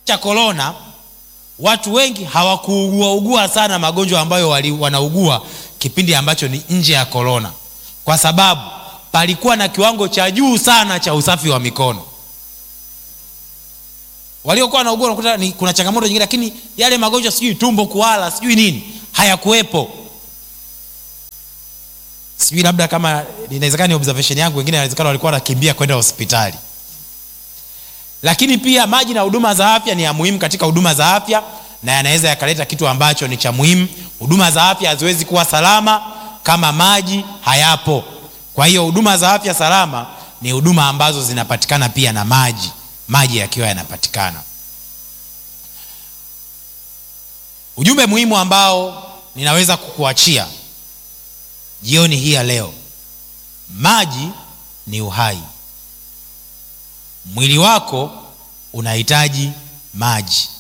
cha korona watu wengi hawakuugua ugua sana magonjwa ambayo wali, wanaugua kipindi ambacho ni nje ya korona kwa sababu palikuwa na kiwango cha juu sana cha usafi wa mikono waliokuwa wanaugua unakuta ni kuna changamoto nyingine lakini yale magonjwa sijui tumbo kuala sijui nini hayakuwepo sijui labda kama inawezekana ni observation yangu wengine inawezekana walikuwa wanakimbia kwenda hospitali lakini pia maji na huduma za afya ni ya muhimu katika huduma za afya na yanaweza yakaleta kitu ambacho ni cha muhimu huduma za afya haziwezi kuwa salama kama maji hayapo kwa hiyo huduma za afya salama ni huduma ambazo zinapatikana pia na maji maji yakiwa yanapatikana ujumbe muhimu ambao ninaweza kukuachia jioni hii ya leo maji ni uhai mwili wako unahitaji maji